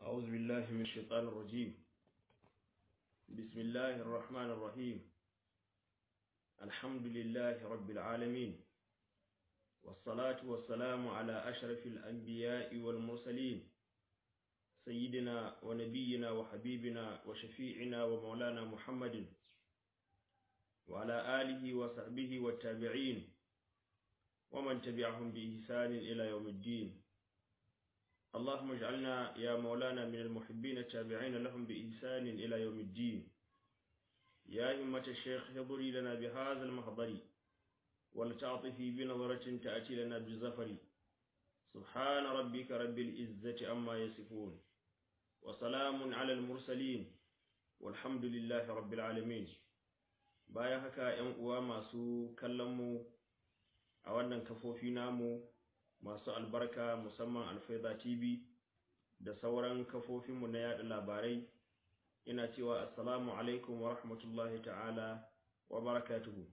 أعوذ بالله من الشيطان الرجيم بسم الله الرحمن الرحيم الحمد لله رب العالمين والصلاة والسلام على أشرف الأنبياء والمرسلين سيدنا ونبينا وحبيبنا وشفيعنا ومولانا محمد وعلى آله وصحبه والتابعين ومن تبعهم بإحسان إلى يوم الدين اللهم اجعلنا يا مولانا من المحبين التابعين لهم بإحسان إلى يوم الدين يا إمة الشيخ احضري لنا بهذا المحضر ولتعطفي بنظرة تأتي لنا بالزفر سبحان ربك رب العزة عما يصفون وسلام على المرسلين والحمد لله رب العالمين bayan haka ‘yan uwa masu kallonmu a wannan kafofi namu masu albarka musamman alfaida tv da sauran kafofinmu na yada labarai ina cewa assalamu alaikum wa rahmatullahi ta'ala wa barakatuhu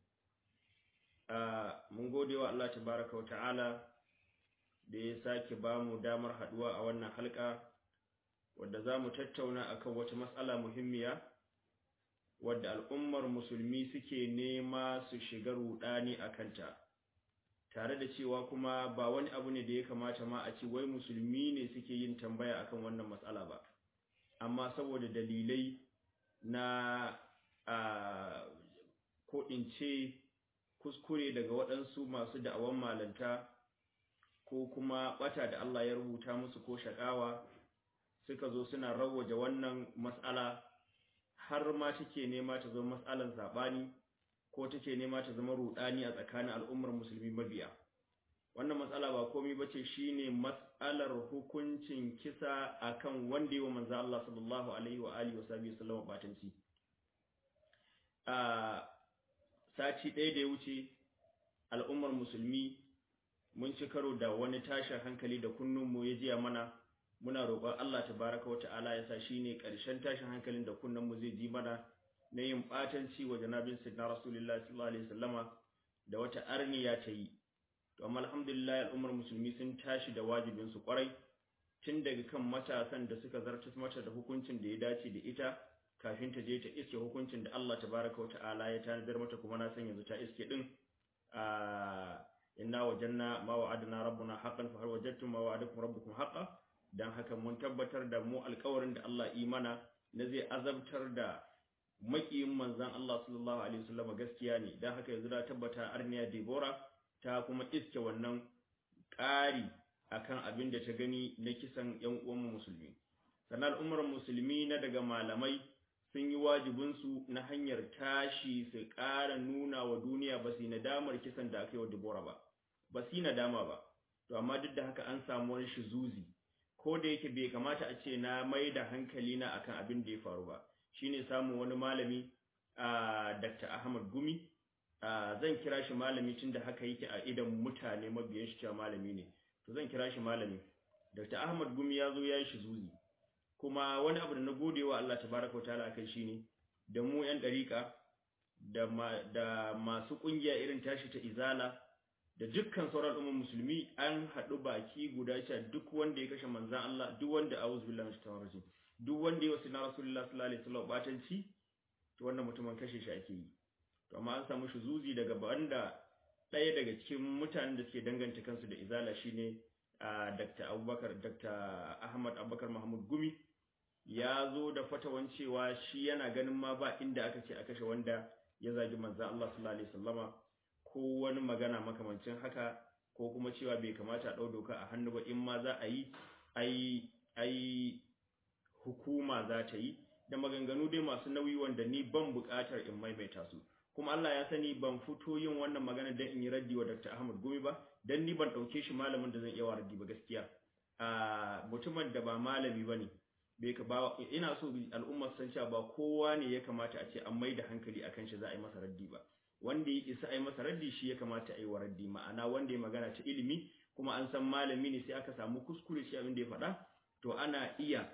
mun gode wa Allah tabaraka wa ta'ala da ya sake ba mu damar haduwa a wannan halka wadda za mu tattauna akan wata matsala muhimmiya wadda al'ummar musulmi suke nema su shiga rudani a kanta tare da cewa kuma ba wani abu ne da ya kamata ma a ce wai musulmi ne suke yin tambaya akan wannan matsala ba amma saboda dalilai na a ko in ce kuskure daga waɗansu masu da'awan malanta ko kuma ɓata da Allah ya rubuta musu ko shaƙawa suka zo suna rawaje wannan matsala har ma take nema ta zama matsalan saɓani ko take nema ta zama rudani a tsakanin al'ummar musulmi mabiya wannan matsala ba komai bace shine matsalar hukuncin kisa akan wanda yawa manzo Allah sallallahu alaihi wa alihi wasallam batanci a sati ɗaya da ya wuce al'ummar musulmi mun ci karo da wani tashin hankali da kunnunmu ya jiya mana muna roƙon Allah tabaraka wa ta'ala ya sa shine ƙarshen tashin hankalin da kunnunmu zai ji mana na yin ɓatanci wa janabin sidna rasulullah sallallahu alaihi wasallama da wata arniya ta yi to amma alhamdulillah al'ummar musulmi sun tashi da wajibin su kwarai tun daga kan matasan da suka zartas mata da hukuncin da ya dace da ita kafin ta je ta iske hukuncin da Allah tabaraka wa ta'ala ya tanadar mata kuma na san yanzu ta iske din a inna wajanna ma wa'adna rabbuna haqqan fa hal wajadtum ma wa'adakum rabbukum haqqan dan haka mun tabbatar da mu alƙawarin da Allah imana na zai azabtar da makiyin manzan Allah sallallahu alaihi wasallam gaskiya ne dan haka yanzu da tabbata Arniya Debora ta kuma iske wannan ƙari akan abin da ta gani na kisan ƴan uwan musulmi sannan al'ummar musulmi na daga malamai sun yi wajibin su na hanyar tashi su ƙara nuna wa duniya ba su nadamar kisan da aka yi wa Debora ba ba su nadama ba to amma duk da haka an samu wani shizuzi ko da yake bai kamata a ce na mai da hankali na akan abin da ya faru ba shine samun wani malami a Dr. Ahmad Gumi zan kira shi malami tunda haka yake a idan mutane mabiyan shi cewa malami ne to zan kira shi malami Dr. Ahmad Gumi ya zo ya yi shi zuzi kuma wani abu da na gode wa Allah tabaraka wa ta'ala kai shine da mu yan dariƙa da da masu kungiya irin tashi ta izala da dukkan sauran umman musulmi an haɗu baki guda cewa duk wanda ya kashe manzan Allah duk wanda a'udhu billahi minash shaitanir rajim duk wanda ya wasu na rasulullah sallallahu alaihi wasallam batanci to wannan mutumin kashe shi ake yi to amma an samu zuzi daga banda ɗaya daga cikin mutanen da suke danganta kansu da izala shine Dr. Abubakar Dr. Ahmad Abubakar Mahmud Gumi ya zo da fatawan cewa shi yana ganin ma ba inda aka ce a kashe wanda ya zagi manzon Allah sallallahu alaihi wasallama ko wani magana makamancin haka ko kuma cewa bai kamata a ɗau doka a hannu ba in ma za a yi ai ai hukuma za ta yi da maganganu dai masu nauyi wanda ni ban buƙatar in maimaita su kuma Allah ya sani ban fito yin wannan magana dan in yi raddi wa Dr. Ahmad Gumi ba dan ni ban ɗauke shi malamin da zan iya wa raddi ba gaskiya a mutumin da ba malami bane bai ka ba ina so al'umma san cewa ba kowa ne ya kamata a ce an mai da hankali akan shi za a yi masa raddi ba wanda ya isa a yi masa raddi shi ya kamata a yi wa raddi ma'ana wanda ya magana ta ilimi kuma an san malami ne sai aka samu kuskure shi abin da ya faɗa to ana iya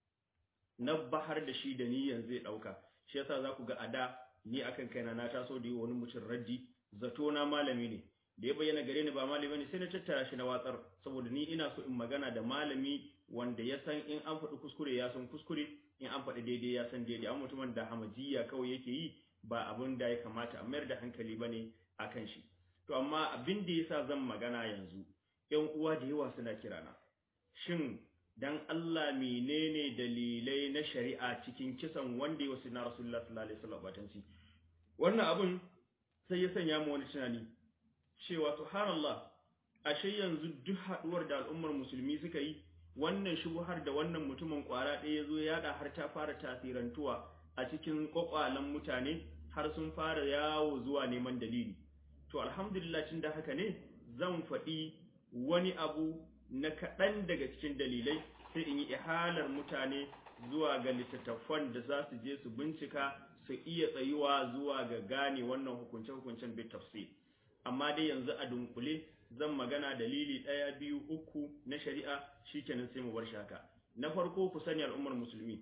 nabbahar da shi da niyyar zai ɗauka shi yasa za ku ga a da ni akan kaina na taso da yi wani mutum raddi zato na malami ne da ya bayyana gare ni ba malami ne sai na tattara shi na watsar saboda ni ina so in magana da malami wanda ya san in an faɗi kuskure ya san kuskure in an faɗi daidai ya san daidai an mutumin da hamajiya kawai yake yi ba abin da ya kamata a mayar da hankali bane akan shi to amma abin da yasa zan magana yanzu ƴan uwa da yawa suna kirana shin dan Allah menene dalilai na shari'a cikin kisan wanda ya wasu na Rasulullah sallallahu alaihi wasallam batanci wannan abun sai ya sanya mu wani tunani cewa subhanallah ashe yanzu duk haduwar da al'ummar musulmi suka yi wannan shubuhar da wannan mutumin kwara ɗaya yazo ya da har ta fara tasirantuwa a cikin kwakwalan mutane har sun fara yawo zuwa neman dalili to alhamdulillah tun da haka ne zan faɗi wani abu na kaɗan daga cikin dalilai sai in yi ihalar mutane zuwa ga littattafan da za su je su bincika su iya tsayuwa zuwa ga gane wannan hukunce-hukuncen bit tafsir amma dai yanzu a dunkule zan magana dalili ɗaya biyu uku na shari'a shikenan sai mu bar shaka na farko ku sani al'ummar musulmi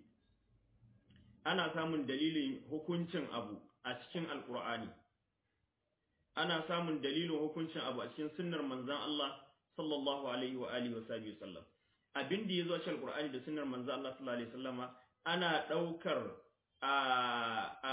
ana samun dalilin hukuncin abu a cikin alkur'ani ana samun dalilin hukuncin abu a cikin sunnar manzon Allah sallallahu alaihi wa alihi wa sahbihi sallam abin da yazo a cikin alkur'ani da sunnar manzon Allah sallallahu alaihi wasallama ana daukar a a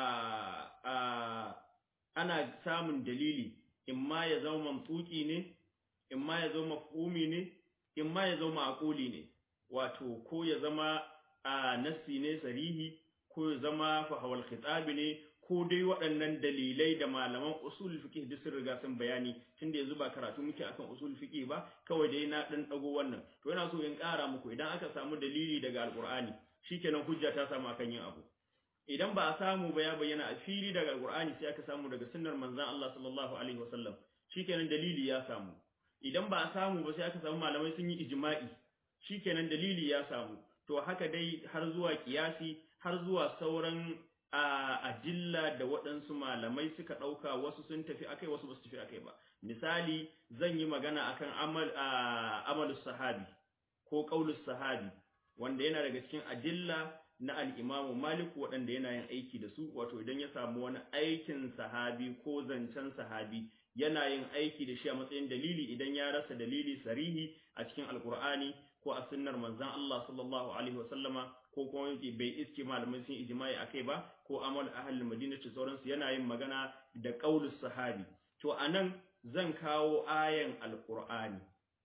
a ana samun dalili imma ya zama mamtuki ne imma ya zama mafhumi ne imma ya zama aquli ne wato ko ya zama a nassi ne sarihi ko ya zama fahawal khitabi ne ko dai waɗannan dalilai da malaman usul fiqh duk sun riga sun bayani tunda yanzu ba karatu muke akan usul fiqh ba kawai dai na dan dago wannan to ina so in ƙara muku idan aka samu dalili daga alqur'ani shikenan hujja ta samu akan yin abu idan ba a samu ba ya bayyana a fili daga alqur'ani sai aka samu daga sunnar manzon Allah sallallahu alaihi wasallam shikenan dalili ya samu idan ba a samu ba sai aka samu malamai sun yi ijma'i shikenan dalili ya samu to haka dai har zuwa kiyasi har zuwa sauran a ajilla da waɗansu malamai suka ɗauka wasu sun tafi akai wasu ba su tafi akai ba misali zan yi magana akan amal amalus sahabi ko qaulus sahabi wanda yana daga cikin ajilla na al-Imam Malik waɗanda yana yin aiki da su wato idan ya samu wani aikin sahabi ko zancen sahabi yana yin aiki da shi a matsayin dalili idan ya rasa dalili sarihi a cikin alkur'ani ko a sunnar manzon Allah sallallahu alaihi wasallama ko kuma yake bai iske malamai sun ijma'i akai ba ko amal ahlul madina ce sauransu yana yin magana da qaulus sahabi to anan zan kawo ayan alqur'ani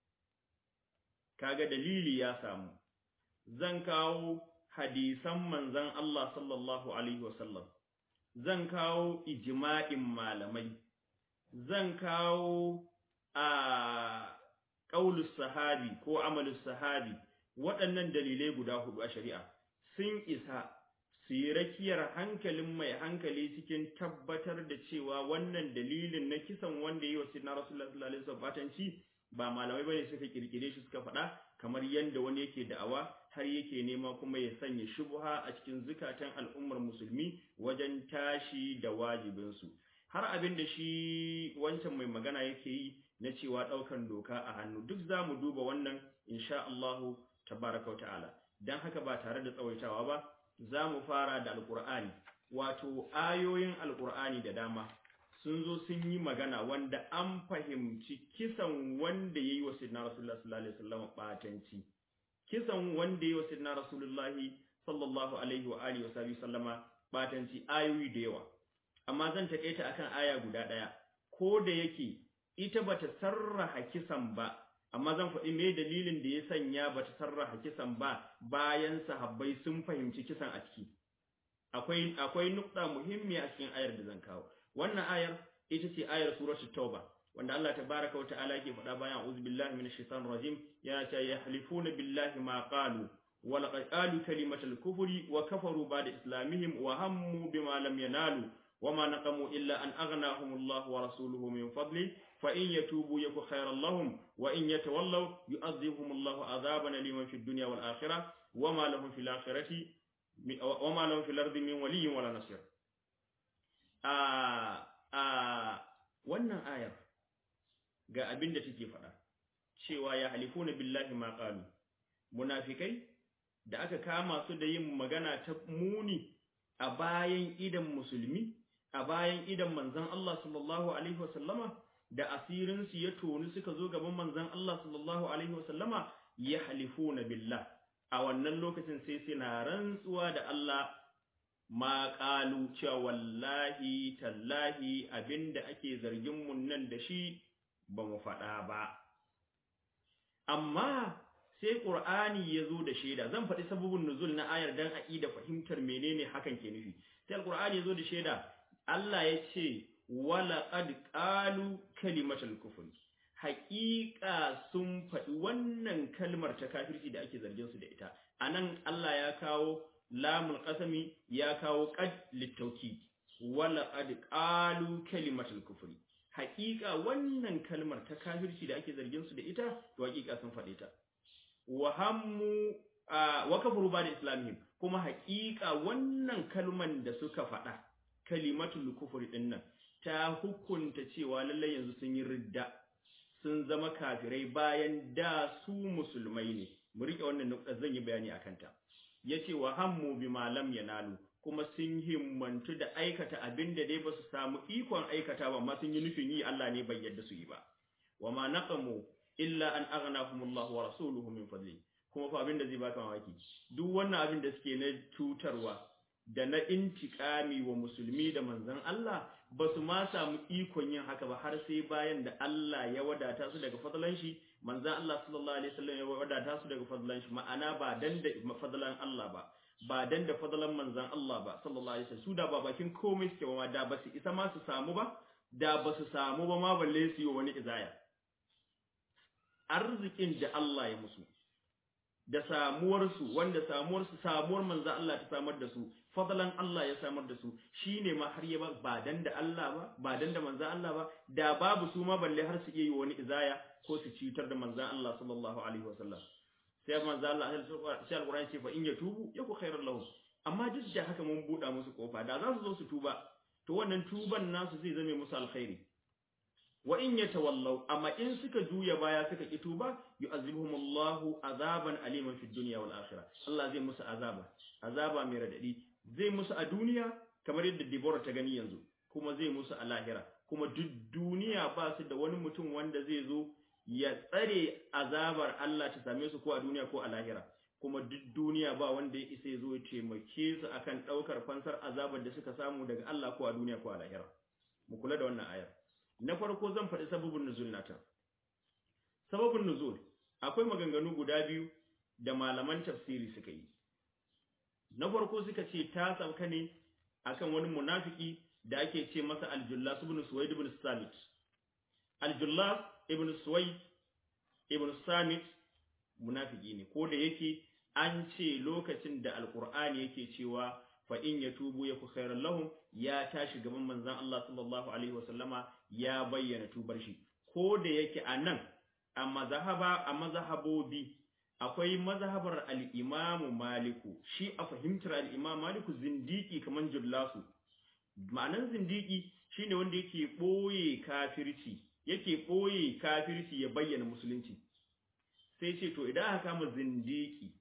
kaga dalili ya samu zan kawo hadisan manzon Allah sallallahu alaihi wasallam zan kawo ijma'in malamai zan kawo a qaulus sahabi ko amalus sahabi waɗannan dalilai guda hudu a shari'a sun isa su yi rakiyar hankalin mai hankali cikin tabbatar da cewa wannan dalilin na kisan wanda yi wa sinna rasulullah sallallahu alaihi wasallam batanci ba malamai bane suka kirkire shi suka faɗa kamar yanda wani yake da'awa har yake nema kuma ya sanya shubha a cikin zukatan al'ummar musulmi wajen tashi da wajibinsu har abin da shi wancan mai magana yake yi na cewa ɗaukan doka a hannu duk za mu duba wannan insha Allahu tabaraka ta'ala dan haka ba tare da tsawaitawa ba za mu fara da alqur'ani wato ayoyin alqur'ani da dama sun zo sun yi magana wanda an fahimci kisan wanda yayi wa sayyidina rasulullah sallallahu alaihi wasallam batanci kisan wanda yayi wa sayyidina rasulullah sallallahu alaihi wa alihi wa sallama batanci ayoyi da yawa amma zan takaita akan aya guda daya ko da yake ita bata sarraha kisan ba amma zan faɗi me dalilin da ya sanya ba ta sarraha kisan ba bayan sahabbai sun fahimci kisan a ciki akwai akwai nukta muhimmi a cikin ayar da zan kawo wannan ayar ita ce ayar suratu tauba wanda Allah tabaraka wa ta'ala yake faɗa bayan a'udhu billahi minash shaitanir rajim ya ce yahlifuna billahi ma qalu wa laqad qalu kalimatal kufri wa kafaru ba'da islamihim wa hammu bima lam yanalu وما نقموا إلا أن أغناهم الله ورسوله من فضله فإن يتوبوا يكو خيرا لهم وإن يتولوا يؤذبهم الله عذابا لمن في الدنيا والآخرة وما لهم في الآخرة وما لهم في الأرض من ولي ولا نصير آه آه wannan ayar ga abin da take faɗa cewa ya halifuna billahi ma qalu munafikai da aka kama su da yin magana ta muni a bayan idan musulmi a bayan idan manzon Allah sallallahu alaihi wasallama da asirin su ya tonu suka zo gaban manzon Allah sallallahu alaihi wasallama ya halifuna billah a wannan lokacin sai suna rantsuwa da Allah ma qalu cewa wallahi tallahi abinda ake zargin mun nan da shi ba mu faɗa ba amma sai Qur'ani ya zo da shaida zan faɗi sababin nuzul na ayar dan a da fahimtar menene hakan ke nufi sai Qur'ani ya zo da shaida Allah ya ce wala qad qalu kalimatul kufr haƙiƙa sun faɗi wannan kalmar ta kafirci da ake zargin su da ita anan Allah ya kawo lamul qasami ya kawo qad litawkid wala qad qalu kalimatul kufri haƙiƙa wannan kalmar ta kafirci da ake zargin su da ita to haƙiƙa sun faɗe ta wa hammu wa kafaru ba da islamihim kuma haƙiƙa wannan kalman da suka faɗa kalimatul kufri din nan ta hukunta cewa lallai yanzu sun yi ridda sun zama kafirai bayan da su musulmai ne mu rike wannan nukta zan yi bayani akan ta yace wa hammu bima lam yanalu kuma sun himmantu da aikata abin da dai ba su samu ikon aikata ba amma sun yi nufin yi Allah ne bai yadda su yi ba wa ma naqamu illa an aghnahumullahu wa rasuluhu min fadli kuma fa abin da zai baka mamaki duk wannan abin da suke na tutarwa da na intikami wa musulmi da manzon Allah ba su ma samu ikon yin haka ba har sai bayan da Allah ya wadata su daga fadlan shi manzon Allah sallallahu alaihi wasallam ya wadata su daga fadlan shi ma'ana ba dan da fadlan Allah ba ba dan da fadlan manzon Allah ba sallallahu alaihi wasallam su da ba bakin komai suke ba da ba su isa ma su samu ba da ba su samu ba ma balle su yi wani izaya arzikin da Allah ya musu da samuwarsu wanda samuwarsu samuwar manzo Allah ta samar da su fadlan Allah ya samar da su shine ma har ya ba dan da Allah ba ba dan da manzo Allah ba da babu su ma balle har su iya yi wani izaya ko su cutar da manzo Allah sallallahu alaihi wasallam sai manzo Allah sai alquran ce fa in yatubu yaku khairan lahum amma duk da haka mun buɗa musu kofa da za su zo su tuba to wannan tuban nasu zai zame musu alkhairi wa in yatawallaw amma in suka juya baya suka ki tuba yu'azibuhum Allahu azaban aliman fid dunya wal akhirah Allah zai musu azaba azaba mai radadi zai musu a duniya kamar yadda Deborah ta gani yanzu kuma zai musu a lahira kuma duk duniya ba su da wani mutum wanda zai zo ya tsare azabar Allah ta same su ko a duniya ko a lahira kuma duk duniya ba wanda ya isa ya zo ya taimake su akan daukar fansar azabar da suka samu daga Allah ko a duniya ko a lahira mu kula da wannan ayar na farko zan faɗi sababin nuzul nata sababin nuzul akwai maganganu guda biyu da malaman tafsiri suka yi na farko suka ce ta sauka ne akan wani munafiki da ake ce masa aljullas ibn suwaid ibn samit aljullas ibn suwaid ibn samit munafiki ne ko da yake an ce lokacin da alqur'ani yake cewa fa in yatubu yaku khairan lahum ya tashi gaban manzon Allah sallallahu alaihi wasallama ya bayyana tubar shi ko da yake anan a mazhaba a mazhabobi akwai mazhabar al-Imam Maliku shi a fahimtar al-Imam Maliku zindiki kaman jullasu ma'anan zindiki shine wanda yake boye kafirci yake boye kafirci ya bayyana musulunci sai ce to idan aka kama zindiki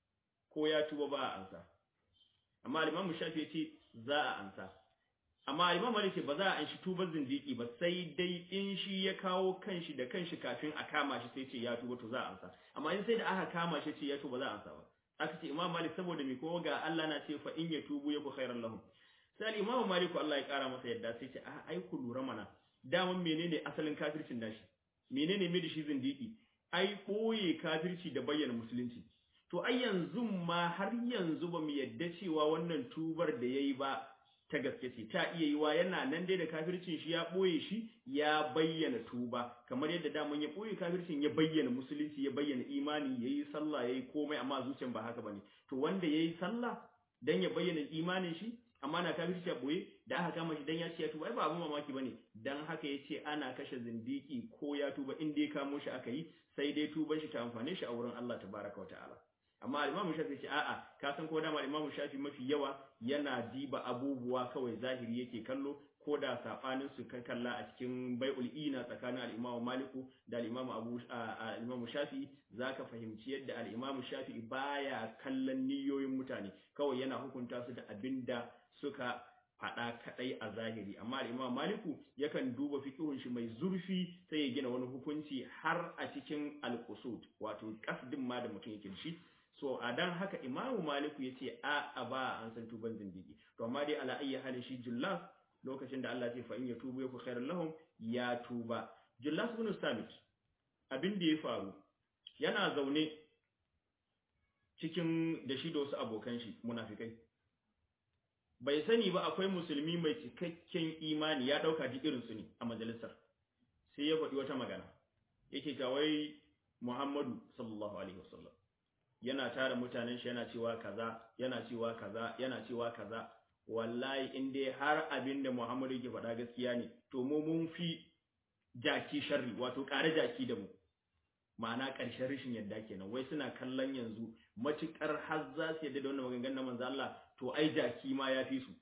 ko ya tuba ba a ansa amma al-Imam Shafi ya ce za a ansa amma Imam Malik ba za a anshi tubar zindiki ba sai dai in shi ya kawo kanshi da kanshi kafin a kama shi sai ce ya tuba to za a ansa amma in sai da aka kama shi ce ya tuba za a ansa ba aka ce Imam Malik saboda me ko ga Allah na ce fa in ya tubu yaku khairan lahum sai Imam Malik Allah ya kara masa yadda sai ce a ai ku lura mana daman menene asalin kafircin nashi menene me da shi zindiki ai boye kafirci da bayyana musulunci to ai yanzu ma har yanzu ba mu yadda cewa wannan tubar da yayi ba ta gaske ce ta iya yiwa yana nan dai da kafircin shi ya boye shi ya bayyana tuba kamar yadda daman ya boye kafircin ya bayyana musulunci ya bayyana imani yayi sallah yayi komai amma zuciyan ba haka bane to wanda yayi sallah dan ya bayyana imanin shi amma na kafirci ya boye da aka kama shi dan ya ce ya tuba ai ba abun mamaki bane dan haka yace ana kashe zindiki ko ya tuba in dai kamo shi aka yi sai dai tuban shi ta amfane shi a wurin Allah tabaraka wa ta'ala amma Imam Shafi ce a'a ka san ko dama Imam Shafi mafi yawa yana diba abubuwa kawai zahiri yake kallo ko da sabanin su kan kalla a cikin bai'ul ina tsakanin al-Imam Maliku da al-Imam Abu al-Imam Shafi zaka fahimci yadda al-Imam Shafi baya kallon niyoyin mutane kawai yana hukunta su da abinda suka faɗa kaɗai a zahiri amma al-Imam Maliku yakan duba fiqhun shi mai zurfi sai ya gina wani hukunci har a cikin al-qusud wato kasdin ma da mutum yake shi so a dan haka imamu maliku ya ce a a ba an san tuban zindigi to amma dai ala ayyi halin shi jullas lokacin da Allah ya ce fa in yatubu yaku khairul lahum ya tuba jullas ibn samit abin da ya faru yana zaune cikin da shi da wasu abokan shi munafikai bai sani ba akwai musulmi mai cikakken imani ya dauka duk irin su ne a majalisar sai ya faɗi wata magana yake cewa wai Muhammadu sallallahu alaihi wasallam yana tara mutanen shi yana cewa kaza yana cewa kaza yana cewa kaza wallahi in dai har abin da Muhammadu yake faɗa gaskiya ne to mu mun fi jaki sharri wato ƙare jaki da mu ma'ana ƙarshen rashin yadda kenan wai suna kallon yanzu matuƙar har za su yadda da wannan maganganun na manzo Allah to ai jaki ma ya fi su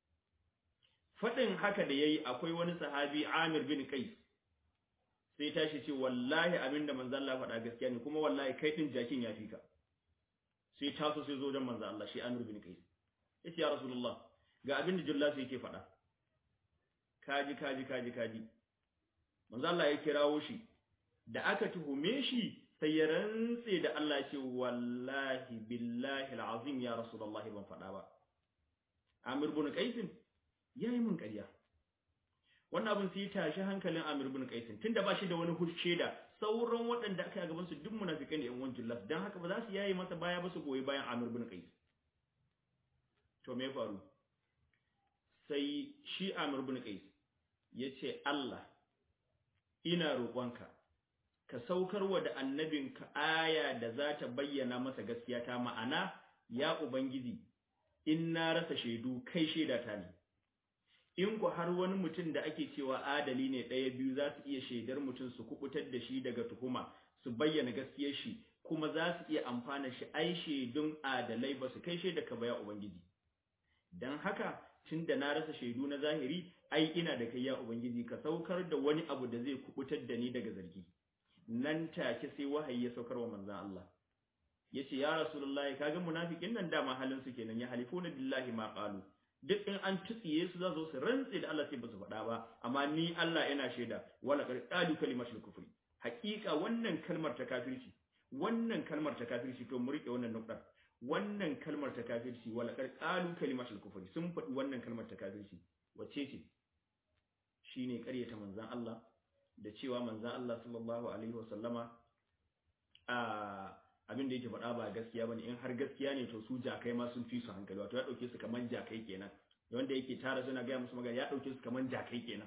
faɗin haka da yayi akwai wani sahabi Amir bin Qais sai tashi ce wallahi abinda manzo Allah faɗa gaskiya ne kuma wallahi kai din jakin ya fi ka sai taso sai zo dan manzo Allah shi Amir bin Qais yace ya Rasulullah ga abinda Jullas yake faɗa kaji kaji kaji kaji manzo Allah ya kirawo shi da aka tuhume shi sai ya rantse da Allah ya ce wallahi billahi alazim ya Rasulullah ban faɗa ba Amir bin Qais yayi mun ƙarya wannan abin sai tashi hankalin Amir bin Qais tunda ba shi da wani hushe da sauran waɗanda aka yi gaban su duk munafikai ne yan uwan Jullas dan haka ba za su yayi masa baya ba su goyi bayan Amir bin Qais to me faru sai shi Amir bin Qais yace Allah ina roƙonka ka saukarwa da annabinka aya da za ta bayyana masa gaskiya ta ma'ana ya ubangiji in na rasa shaidu kai shaidata ne in ku har wani mutum da ake cewa adali ne ɗaya biyu za su iya shaidar mutum su kubutar da shi daga tuhuma su bayyana gaskiyar shi kuma za su iya amfana shi ai shaidun adalai ba su kai shaida ka baya ubangiji dan haka tun da na rasa shaidu na zahiri ai ina da kai ya ubangiji ka saukar da wani abu da zai kubutar da ni daga zargi nan take sai wahayi ya saukar wa manzon Allah yace ya rasulullahi kaga munafikin nan dama halin su kenan ya halifuna billahi ma qalu duk in an tutsiye su za su rantse da Allah sai ba su faɗa ba amma ni Allah yana shaida wala qad qalu kalimatul kufri haƙiƙa wannan kalmar ta kafirci wannan kalmar ta kafirci to mu rike wannan nukdar wannan kalmar ta kafirci wala qad qalu kalimatul kufri sun faɗi wannan kalmar ta kafirci wacce ce shine ƙaryata manzon Allah da cewa manzon Allah sallallahu alaihi wasallama a abin da yake faɗa ba gaskiya bane in har gaskiya ne to su jakai ma sun fi su hankali wato ya dauke su kaman jakai kenan wanda yake tara suna ga musu magana ya dauke su kaman jakai kenan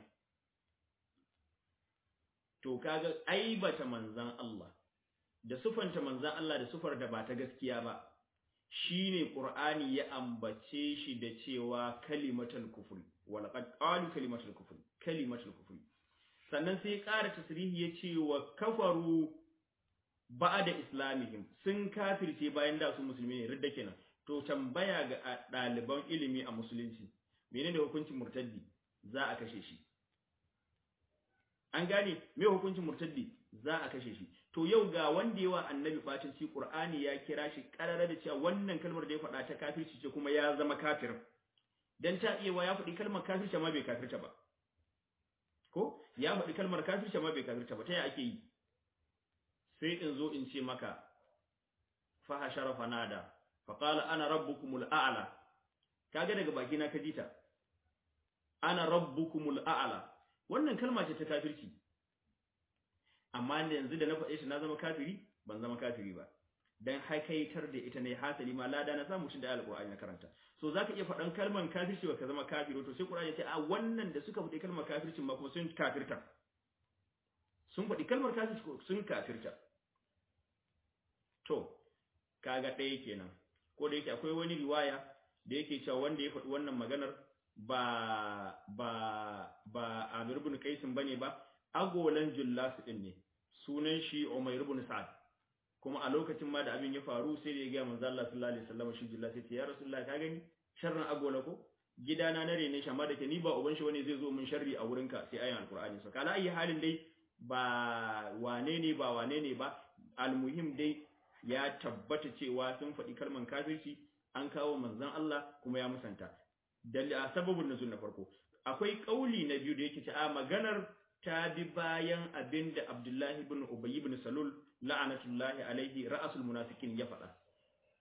to kaga aibata manzan Allah da sufanta manzan Allah da sufar da ba ta gaskiya ba shine qur'ani ya ambace shi da cewa kalimatul kufr wal qad qalu kalimatul kufr kalimatul kufr sannan sai ya ƙara tasrihi ya ce wa kafaru da islamihim sun kafirce bayan da su musulmi ne ridda kenan to tambaya ga ɗaliban ilimi a musulunci menene hukuncin murtaddi za a kashe shi an gane me hukuncin murtaddi za a kashe shi to yau ga wanda yawa annabi bacin ci qur'ani ya kira shi karara da cewa wannan kalmar da ya faɗa ta kafirci ce kuma ya zama kafir dan ta iya wa ya faɗi kalmar kafirci ma bai kafirta ba ko ya faɗi kalmar kafirci ma bai kafirta ba ta ya ake yi sai in zo in ce maka fa hashara fanada fa qala ana rabbukumul a'la kaga daga baki na kajita ana rabbukumul a'la wannan kalma ce ta kafirci amma yanzu da na faɗe shi na zama kafiri ban zama kafiri ba dan haikaitar da ita ne hasali ma lada na samu tun da alqur'ani na karanta so zaka iya faɗan kalman kafirci ba ka zama kafiri to sai qur'ani ya ce a wannan da suka faɗi kalmar kafircin ma kuma sun kafirta sun faɗi kalmar kafirci sun kafirta to kaga ɗaya kenan ko da yake akwai wani riwaya da yake cewa wanda ya faɗi wannan maganar ba ba ba Amir ibn Qais bane ba agolan Jullas din ne sunan shi Umayr ibn Sa'ad kuma a lokacin ma da abin ya faru sai da ya ga manzo Allah sallallahu alaihi wasallam shi Jullas ya ce ya Rasulullah ka gani sharrin agola ko gidana na rene shi amma da ke ni ba uban shi wani zai zo min sharri a wurinka sai ayan alqur'ani so kala ayi halin dai ba wane ne ba wane ne ba almuhim dai ya tabbata cewa sun faɗi kalman kafirci an kawo manzon Allah kuma ya musanta da sababin nuzul na farko akwai kauli na biyu da yake cewa maganar ta bi bayan abinda Abdullahi ibn Ubay ibn Salul la'anatullahi alaihi ra'asul munafiqin ya faɗa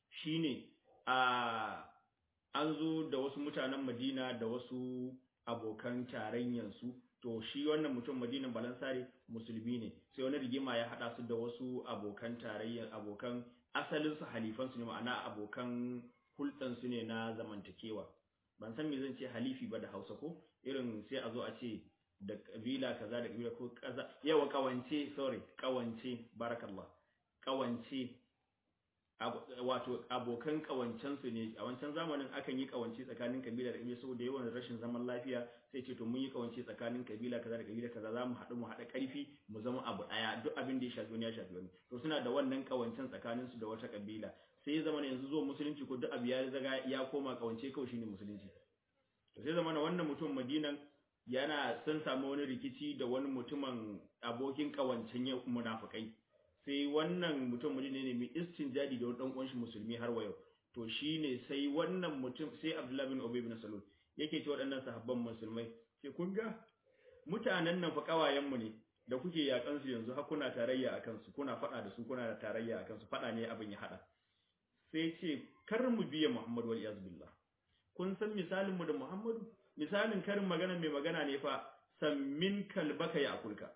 shine a an zo da wasu mutanen Madina da wasu abokan tarayyansu to shi wannan mutum Madinan Balansare musulmi ne sai wani rigima ya hada su da wasu abokan tarayyar abokan asalin su halifan su ne ma'ana abokan hulɗan su ne na zamantakewa ban san me zan ce halifi ba da Hausa ko irin sai a zo a ce da kabila kaza da kabila ko kaza yawa kawance sorry kawance barakallah kawance wato abokan kawancensu ne a wancan zamanin akan yi kawance tsakanin kabila da kabila saboda yawan rashin zaman lafiya sai ce to mun yi kawance tsakanin kabila kaza da kabila kaza za mu haɗu mu haɗa ƙarfi mu zama abu ɗaya duk abin da ya shafi wani ya shafi wani to suna da wannan kawancen tsakanin su da wata kabila sai ya zama yanzu zuwa musulunci ko duk abu ya zaga ya koma kawance kawai shine musulunci to sai zama wannan mutum madinan yana sun samu wani rikici da wani mutumin abokin kawancen munafukai sai wannan mutum mutum ne mai istinjadi da wani dan uwan shi musulmi har wa yau to shine sai wannan mutum sai Abdullah bin Ubay bin Salul yake ce waɗannan sahabban musulmai ke kun ga mutanen nan fa kawayen mu ne da kuke yakan su yanzu har kuna tarayya akan su kuna faɗa da su kuna da tarayya akan su faɗa ne abin ya hada sai ce kar mu biya Muhammad wal iyaz billah kun san misalin mu da Muhammadu misalin karin magana mai magana ne fa sammin kalbaka ya akulka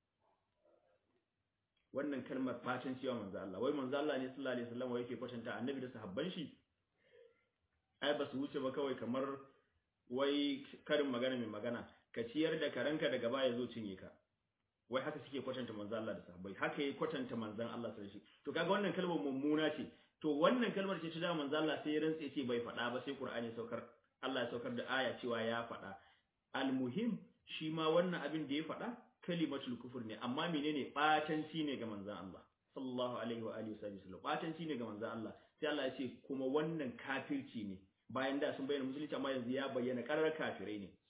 wannan kalmar fatan cewa manzo Allah wai manzo Allah ne sallallahu alaihi wasallam yake kwatanta annabi da sahabban shi ai ba su wuce ba kawai kamar wai karin magana mai magana ka ciyar da karanka daga baya zo cinye ka wai haka suke kwatanta manzo Allah da sahabbai haka yake kwatanta manzon Allah sallallahu alaihi wasallam to kaga wannan kalmar mummuna ce to wannan kalmar ce ta da manzo Allah sai ya rantse ce bai faɗa ba sai Qur'ani saukar Allah ya saukar da aya cewa ya faɗa almuhim shi ma wannan abin da ya faɗa kalimatul kufur ne amma menene batanci ne ga manzon Allah sallallahu alaihi wa alihi wasallam batanci ne ga manzon Allah sai Allah ya ce kuma wannan kafirci ne bayan da sun bayyana musulunci amma yanzu ya bayyana karar kafirai ne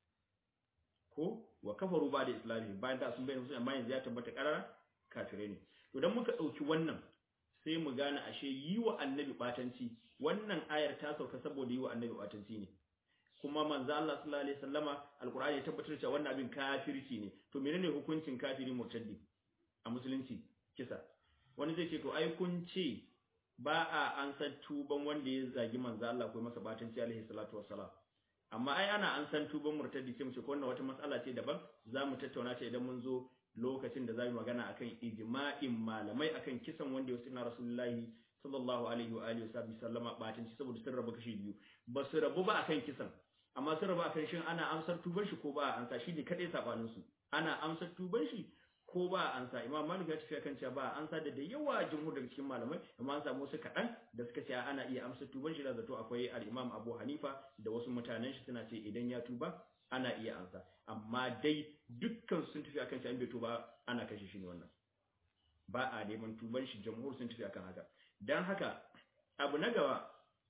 ko wa kafaru ba da islami bayan da sun bayyana musulunci amma yanzu ya tabbata karar kafirai ne to dan muka dauki wannan sai mu gane ashe yi wa annabi batanci wannan ayar ta sauka saboda yi wa annabi batanci ne kuma manzo Allah sallallahu alaihi wasallama alqur'ani ya tabbatar cewa wannan abin kafirci ne to menene hukuncin kafiri murtaddi a musulunci kisa wani zai ce to ai kun ce ba a ansar tuban wanda ya zagi manzo Allah ko masa batanci alaihi salatu wassalam amma ai ana ansar tuban murtaddi sai mu ce ko wannan wata matsala ce daban zamu tattauna ta idan mun zo lokacin da zamu magana akan ijma'in malamai akan kisan wanda ya sunna rasulullahi sallallahu alaihi wa alihi wasallama batanci saboda sun rabu kashi biyu ba su rabu ba akan kisan amma sun raba kan shin ana amsar tuban shi ko ba a ansa shi ne kadai sabanin su ana amsar tuban shi ko ba a ansa imam malik ya tafi kan cewa ba a ansa da da yawa jumhur daga cikin malamai amma an samu su kaɗan da suka ce ana iya amsar tuban shi da zato akwai al-imam abu hanifa da wasu mutanen shi suna ce idan ya tuba ana iya ansa amma dai dukkan sun tafi akan cewa in bai tuba ana kashe shi ne wannan ba a neman tuban shi jumhur sun tafi akan haka dan haka abu na gaba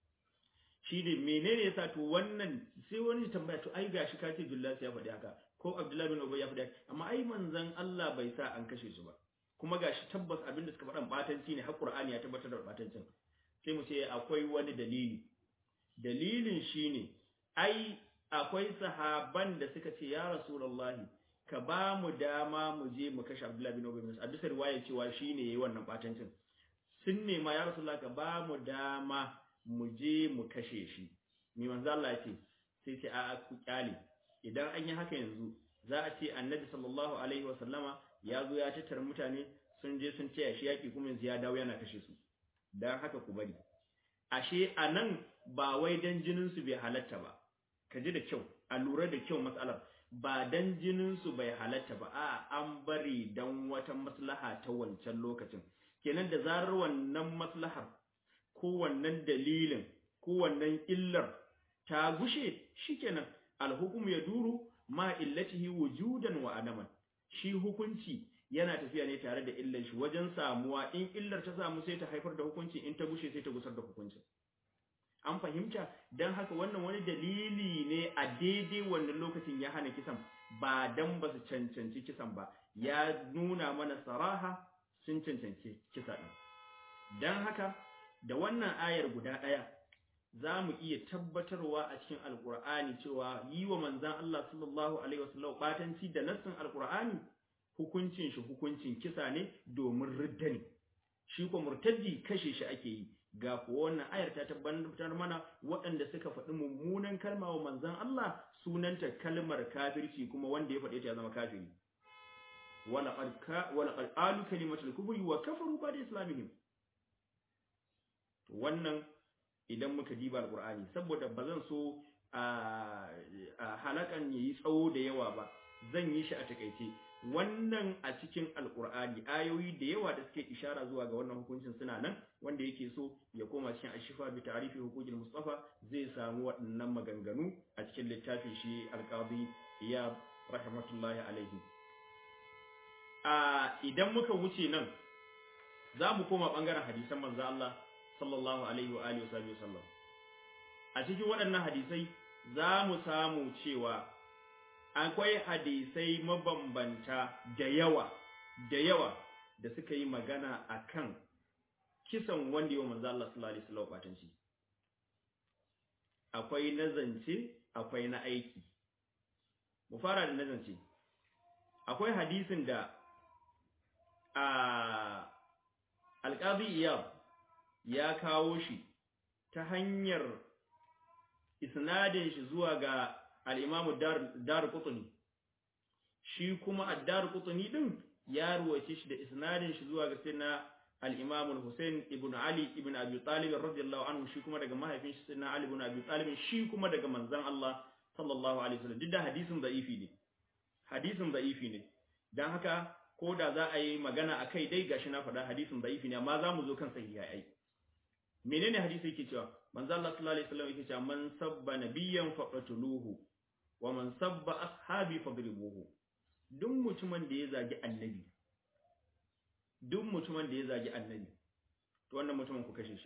shi ne menene yasa to wannan sai wani tambaya to ai gashi ka ce Jullas ya faɗi haka ko Abdullahi bin Ubay ya faɗi haka amma ai manzon Allah bai sa an kashe su ba kuma gashi tabbas abin da suka faɗan batanci ne har Qur'ani ya tabbatar da batancin sai mu ce akwai wani dalili dalilin shine ai akwai sahaban da suka ce ya Rasulullahi ka ba mu dama mu je mu kashe Abdullahi bin Ubay a bisa riwaya cewa shine yayi wannan batancin sun nema ya Rasulullahi ka ba mu dama mu je mu kashe shi mai manzo Allah ce sai ce a ku kyale idan an yi haka yanzu za a ce annabi sallallahu alaihi wa sallama ya zo ya tattara mutane sun je sun taya shi yaki kuma yanzu ya dawo yana kashe su dan haka ku bari ashe anan ba wai dan jinin su bai halatta ba ka ji da kyau a lura da kyau matsalar ba dan jinin su bai halatta ba a an bari dan wata maslaha ta wancan lokacin kenan da zarar wannan maslahar ko wannan dalilin ko wannan illar ta gushe shikenan alhukum ya duru ma illatihi wujudan wa adaman shi hukunci yana tafiya ne tare da illar shi wajen samuwa in illar ta samu sai ta haifar da hukunci in ta gushe sai ta gusar da hukunci an fahimta dan haka wannan wani dalili ne a daidai wannan lokacin ya hana kisan ba dan ba su cancanci kisan ba ya nuna mana saraha sun cancanci kisa din dan haka da wannan ayar guda ɗaya za mu iya tabbatarwa a cikin alkur'ani cewa yi wa manzan Allah sallallahu alaihi wasallam batanci da nassin alkur'ani hukuncin shi hukuncin kisa ne domin ridda ne shi ko murtaddi kashe shi ake yi ga kuwa wannan ayar ta tabbatar mana waɗanda suka faɗi mummunan kalma wa manzon Allah sunanta kalmar kafirci kuma wanda ya faɗe ta ya zama kafiri wala qad wala qad alu kalimatul kufri wa kafaru ba'da islamihim wannan idan muka diba alqur'ani saboda bazan so a halakan yayi tsawo da yawa ba zan yi shi a takeice wannan a cikin alkur'ani ayoyi da yawa da suke ishara zuwa ga wannan hukuncin suna nan wanda yake so ya koma cikin ashifa bi ta'rifi huquqil mustafa zai samu waɗannan maganganu a cikin littafin shi alqadi iyab rahmatullahi alaihi a idan muka wuce nan za mu koma bangaren hadisan manzo Allah sallallahu alaihi wa alihi wasallam a cikin waɗannan hadisai za mu samu cewa akwai hadisai mabambanta da yawa da yawa da suka yi magana akan kisan wanda yau manzo Allah sallallahu alaihi wasallam batanci akwai nazance akwai na aiki mu fara da nazance akwai hadisin da a alqazi iyab ya kawo shi ta hanyar isnadin shi zuwa ga al'imamu dar kutuni shi kuma a dar kutuni ɗin ya ruwace shi da isnadin shi zuwa ga sina al'imamun hussein ibn ali ibn abu talibin radiyallahu anhu shi kuma daga mahaifin shi sina ali ibn abu talibin shi kuma daga manzan Allah sallallahu alaihi wasallam duk da hadisin da'ifi ne hadisin da'ifi ne don haka ko da za a yi magana a kai dai gashi na faɗa hadisin da'ifi ne amma za mu zo kan sahihai menene hadisi yake cewa manzo Allah sallallahu alaihi wasallam yake cewa man sabba nabiyyan faqatuluhu wa man sabba ashabi fadribuhu duk mutumin da ya zagi annabi duk mutumin da ya zagi annabi to wannan mutumin ku kashe shi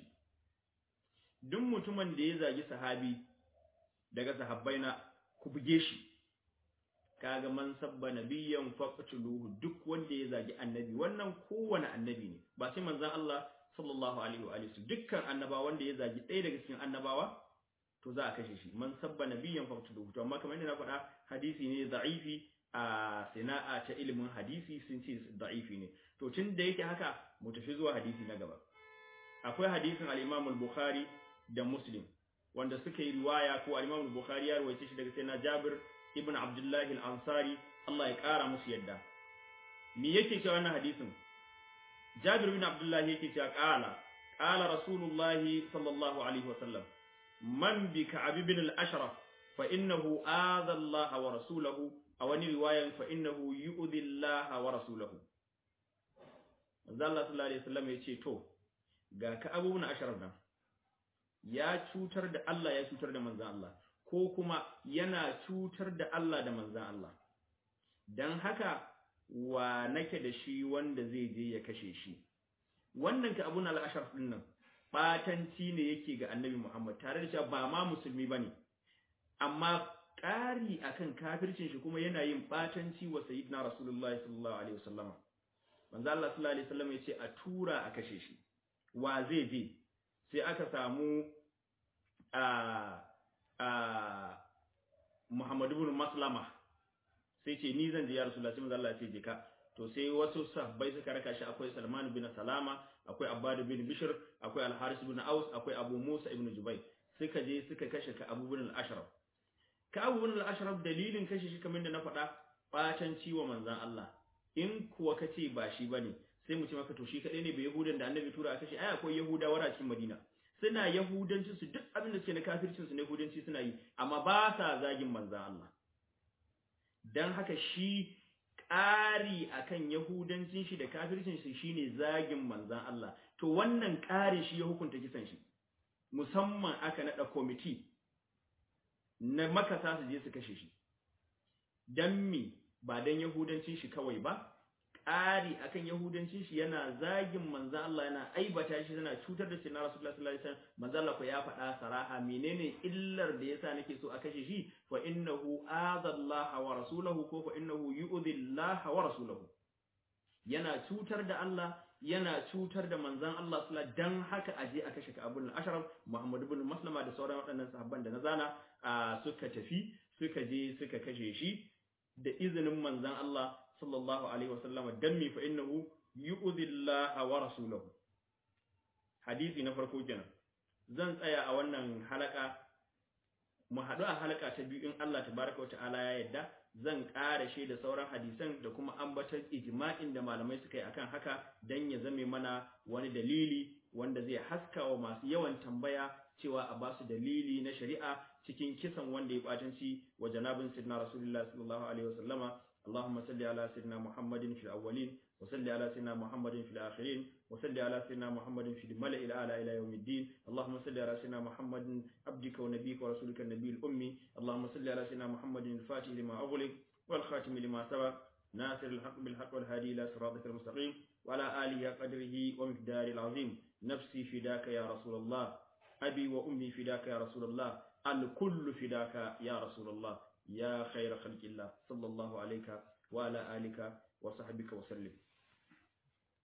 duk mutumin da ya zagi sahabi daga sahabbaina ku buge shi kaga man sabba nabiyyan faqatuluhu duk wanda ya zagi annabi wannan kowane annabi ne ba sai manzon Allah sallallahu alaihi wa alihi dukkan annabawa wanda ya zagi ɗaya daga cikin annabawa to za a kashe shi man sabba nabiyyan faqtuluhu to amma kamar yadda na faɗa hadisi ne da'ifi a sana'a ta ilimin hadisi sun ce da'ifi ne to tun da yake haka mu tafi zuwa hadisi na gaba akwai hadisin al-Imam al-Bukhari da Muslim wanda suka yi riwaya ko al-Imam al-Bukhari ya rawaice shi daga sayyidina Jabir ibn Abdullah al-Ansari Allah ya kara musu yadda me yake cewa wannan hadisin Jabir bin Abdullah yake cewa qala qala Rasulullah sallallahu alaihi wasallam man bi Ka'ab ibn al-Ashraf fa innahu adha Allah wa rasulahu aw wani riwayan fa innahu yu'dhi Allah wa rasulahu Manzo Allah sallallahu alaihi wasallam yace to ga Ka'ab ibn Ashraf nan ya cutar da Allah ya cutar da manzon Allah ko kuma yana cutar da Allah da manzon Allah dan haka wa nake da shi wanda zai je ya kashe shi wannan ka abun al-ashraf din nan batanci ne yake ga annabi Muhammad tare da cewa ba ma musulmi bane amma ƙari akan kafircin shi kuma yana yin batanci wa sayyidina rasulullahi sallallahu alaihi wasallam manzo Allah sallallahu alaihi wasallam yace a tura a kashe shi wa zai je sai aka samu a a Muhammad ibn Maslama sai ce ni zan je ya Rasulullah sai manzo Allah ya ce je ka to sai wasu sahabbai suka raka shi akwai Salman bin Salama akwai Abbad bin Bishr akwai Al-Haris bin Aus akwai Abu Musa ibn Jubayr suka je suka kashe ka Abu bin Al-Ashraf ka Abu bin Al-Ashraf dalilin kashe shi kamar da na faɗa batan ciwo manzon Allah in kuwa kace ba shi bane sai mu ce maka to shi kadai ne bai Yahudan da Annabi tura kashe ai akwai Yahudawa a cikin Madina suna yahudanci su duk abin da suke na kafircin su na yahudanci suna yi amma ba sa zagin manzon Allah dan haka shi ƙari akan yahudancin shi da kafircin shi shine zagin manzan Allah to wannan ƙari shi ya hukunta kisan shi musamman aka nada committee na makasa su je su kashe shi dan me ba dan yahudancin shi kawai ba ƙari akan yahudancin shi yana zagin manzan Allah yana aibata shi yana cutar da sayyidina Rasulullah sallallahu alaihi wasallam manzan Allah ko ya faɗa saraha menene illar da yasa nake so a kashe shi fa innahu azallaha wa rasulahu ko fa innahu yu'dhi Allah wa rasulahu yana cutar da Allah yana cutar da manzan Allah sallallahu dan haka aje a kashe Abul Ashraf Muhammad ibn Maslama da sauran waɗannan sahabban da na zana suka tafi suka je suka kashe shi da izinin manzan Allah sallallahu alaihi wasallama dan mi fa innahu yu'dhi Allah wa rasulahu hadisi na farko kenan zan tsaya a wannan halaka mu haɗu a halaka ta biyu in Allah tabaraka wa ta'ala ya yarda zan ƙara shi da sauran hadisan da kuma ambatar ijma'in da malamai suka yi akan haka dan ya zame mana wani dalili wanda zai haska wa masu yawan tambaya cewa a basu dalili na shari'a cikin kisan wanda ya batanci wa janabin sayyidina rasulullah sallallahu alaihi wasallama اللهم صل على سيدنا محمد في الأولين وصل على سيدنا محمد في الآخرين وصل على سيدنا محمد في الملأ الأعلى إلى يوم الدين اللهم صل على سيدنا محمد عبدك ونبيك ورسولك النبي الأمي اللهم صل على سيدنا محمد الفاتح لما أغلق والخاتم لما سبق ناصر الحق بالحق والهادي إلى صراطك المستقيم وعلى آله قدره ومقداره العظيم نفسي فداك يا رسول الله أبي وأمي فداك يا رسول الله الكل فداك يا رسول الله يا خير خلق الله صلى الله عليك وعلى آلك وصحبك وسلم